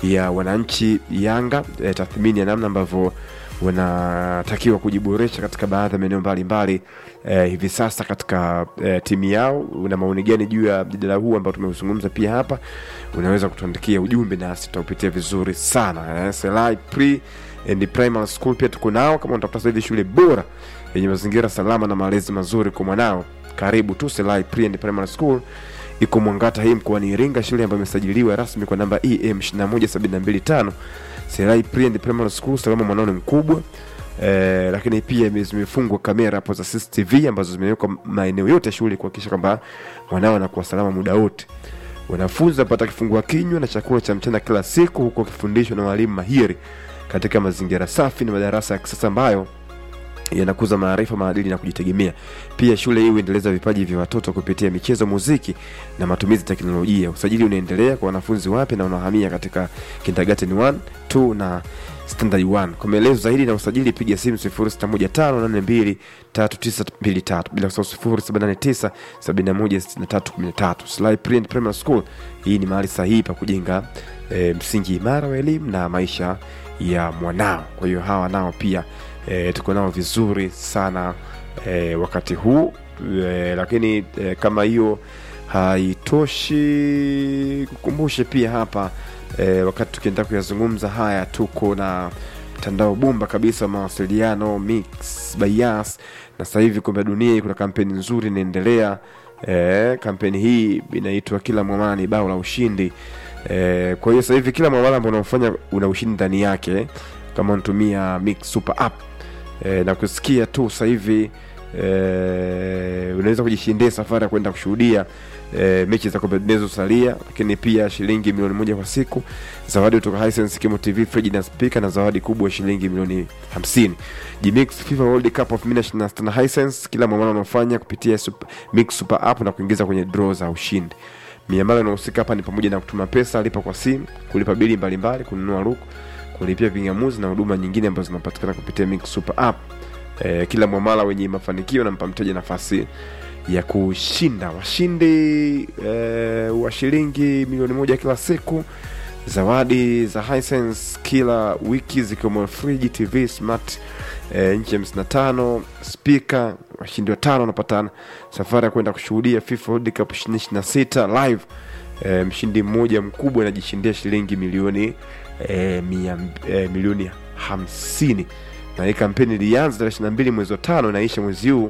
ya wananchi Yanga, e, tathmini ya namna ambavyo wanatakiwa kujiboresha katika baadhi ya maeneo mbalimbali eh, hivi sasa katika eh, timu yao. Una maoni gani juu ya mjadala huu ambao tumeuzungumza pia hapa? Unaweza kutuandikia ujumbe nasi tutaupitia vizuri sana eh, Selai Pre and Primary School pia tuko nao. Kama unatafuta sasa hivi shule bora yenye mazingira salama na malezi mazuri kwa mwanao, karibu tu Selai Pre and Primary School iko Mwangata hii mkoani Iringa, shule ambayo imesajiliwa rasmi kwa namba EM 21725 Serai Pre and Primary School. Salama mwanao ni mkubwa eh, lakini pia ime- zimefungwa kamera hapo za CCTV ambazo zimewekwa maeneo yote ya shule kuhakikisha kwamba mwanao anakuwa salama muda wote. Wanafunzi wanapata kifungua kinywa na chakula cha mchana kila siku, huku wakifundishwa na walimu mahiri katika mazingira safi na madarasa ya kisasa ambayo yanakuza maarifa, maadili na kujitegemea. Pia shule hii huendeleza vipaji vya watoto kupitia michezo, muziki na matumizi ya teknolojia. Usajili unaendelea kwa wanafunzi wapya na wanahamia katika kindergarten 1, 2 na standard 1. Kwa maelezo zaidi na usajili piga simu 0615823923 bila kusahau 0789716313. Sly Print Primary School, hii ni mahali sahihi pa kujenga e, msingi imara wa elimu na maisha ya mwanao. Kwa hiyo hawa nao pia e, tuko nao vizuri sana e, wakati huu e, lakini e, kama hiyo haitoshi kukumbushe pia hapa e, wakati tukienda kuyazungumza haya tuko na mtandao bomba kabisa wa mawasiliano Mix by Yas na sasa hivi kombe la dunia kuna kampeni nzuri inaendelea e, kampeni hii inaitwa kila mwamala ni bao la ushindi e, kwa hiyo sasa hivi kila mwamala ambao unaofanya una ushindi ndani yake kama unatumia Mix Super App e, na kusikia tu sasa hivi e, unaweza kujishindia safari ya kwenda kushuhudia e, mechi za kombe zinazosalia, lakini pia shilingi milioni moja kwa siku, zawadi kutoka Hisense Kimo TV, friji na spika, na zawadi kubwa ya shilingi milioni 50. Jimix FIFA World Cup of 2026 na Hisense, kila mwamala unaofanya kupitia super, Mix Super App na kuingiza kwenye draw za ushindi. Miamala inahusika hapa ni pamoja na kutuma pesa, lipa kwa simu, kulipa bili mbalimbali, kununua luku, kulipia vingamuzi na huduma nyingine ambazo zinapatikana kupitia Mix Super App. E, kila mwamala wenye mafanikio nampa mteja nafasi ya kushinda washindi e, wa shilingi milioni moja kila siku, zawadi za Hisense kila wiki zikiwemo friji, TV smart e, nchi hamsini na tano spika. Washindi watano wanapata safari ya kwenda kushuhudia FIFA World Cup 2026 live. E, mshindi mmoja mkubwa anajishindia shilingi milioni e, mia, e, milioni hamsini na hii kampeni ilianza tarehe 22 mwezi wa tano inaisha mwezi huu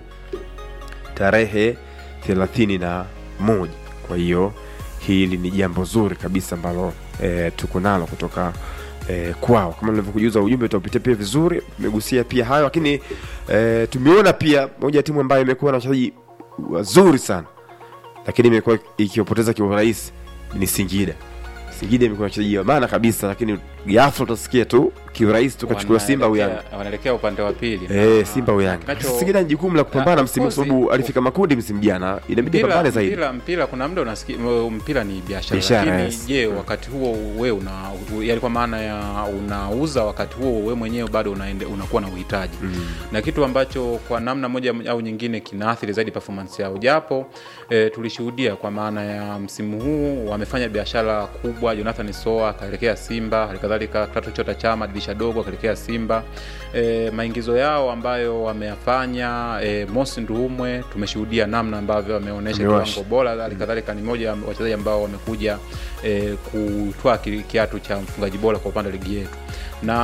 tarehe thelathini na moja. Kwa hiyo hili ni jambo zuri kabisa ambalo e, tuko nalo kutoka e, kwao. Kama nilivyokujuza ujumbe utaupitia pia vizuri, tumegusia pia hayo, lakini e, tumeona pia moja ya timu ambayo imekuwa na wachezaji wazuri sana, lakini imekuwa ikiwapoteza kiurahisi ni Singida. Singida imekuwa na wachezaji wa maana kabisa, lakini ghafla utasikia tu kiurahisi tukachukua Simba au Yanga. Wanaelekea- wanaelekea upande wa pili Eh, Na- Simba au Yanga. Nacho- Singida ni jukumu la kupambana Na, msimu of kwa course, sababu alifika makundi msimu jana, inabidi mpira, pambane zaidi. mpira, mpira kuna muda unasikia mpira ni biashara, Biashara, lakini yes. je, wakati huo we una yani kwa maana ya unauza wakati huo we mwenyewe bado unaende, unakuwa na uhitaji na kitu ambacho kwa namna moja au nyingine kinaathiri zaidi performance yao, japo e, tulishuhudia kwa maana ya msimu huu wamefanya biashara kubwa. Jonathan Soa akaelekea Simba, halikadhalika Klato Chota Chama dirisha dogo akaelekea Simba. E, maingizo yao ambayo wameyafanya e, Mosi Nduumwe tumeshuhudia namna ambavyo wameonyesha Amewasha. kiwango bora. Halikadhalika ni moja ya wachezaji ambao wamekuja e, kutwaa ki- kiatu cha mfungaji bora kwa upande wa ligi yetu na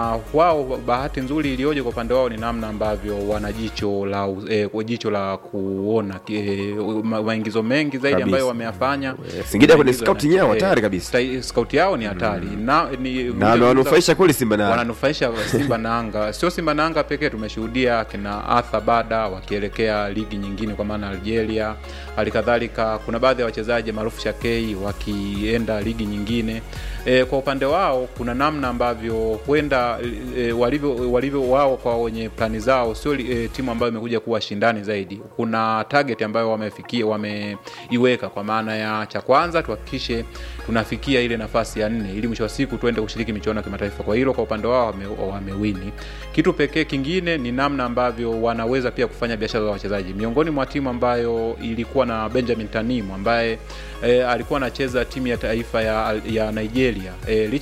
wao bahati nzuri iliyoje kwa upande wao ni namna ambavyo wana jicho la e, jicho la kuona e, ma- maingizo mengi zaidi Kabisa. ambayo wameyafanya. Eh, Singida kwenye Maingizo scouting yana- yao eh, hatari kabisa. sta- scout yao ni hatari na ni Na wamewanufaisha kweli Simba na wananufaisha Simba na Anga. Sio Simba na Anga pekee, tumeshuhudia kina Arthur Bada wakielekea ligi nyingine kwa maana Algeria. Halikadhalika kuna baadhi ya wachezaji maarufu Shakei wakienda ligi nyingine. E, kwa upande wao kuna namna ambavyo huenda e, walivyo, walivyo wao kwa wenye plani zao sio e, timu ambayo imekuja kuwa shindani zaidi. Kuna target ambayo wamefikia wameiweka kwa maana ya cha kwanza tuhakikishe tunafikia ile nafasi ya nne ili mwisho wa siku tuende kushiriki michuano ya kimataifa. Kwa hilo kwa upande wao wame- wamewini. Kitu pekee kingine ni namna ambavyo wanaweza pia kufanya biashara za wachezaji. Miongoni mwa timu ambayo ilikuwa na Benjamin Tanimu ambaye e, alikuwa anacheza timu ya taifa ya, ya Nigeria e,